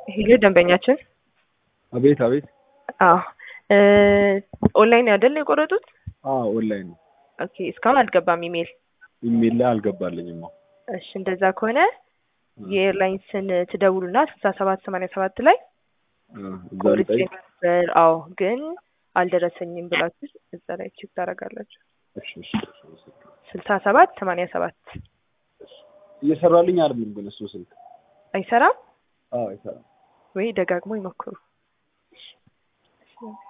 ሄሎ ደንበኛችን አቤት አቤት። አዎ እ ኦንላይን አይደል የቆረጡት? አዎ ኦንላይን ነው። ኦኬ እስካሁን አልገባም ኢሜል። ኢሜል ላይ አልገባልኝም። አዎ እሺ እንደዛ ከሆነ የኤርላይንስን ትደውሉና ስልሳ ሰባት ሰማንያ ሰባት ላይ እ እዛ ቆርጬ ልጠይቅ። ነበር አዎ ግን አልደረሰኝም ብላችሁ እዛ ላይ ቼክ ታደርጋላችሁ። እሺ እሺ እሺ። ስልሳ ሰባት ሰማንያ ሰባት እየሰራልኝ አይደለም ግን እሱ ስልክ። አይሰራም አዎ አይሰራም። ወይ ደጋግሞ ይሞክሩ።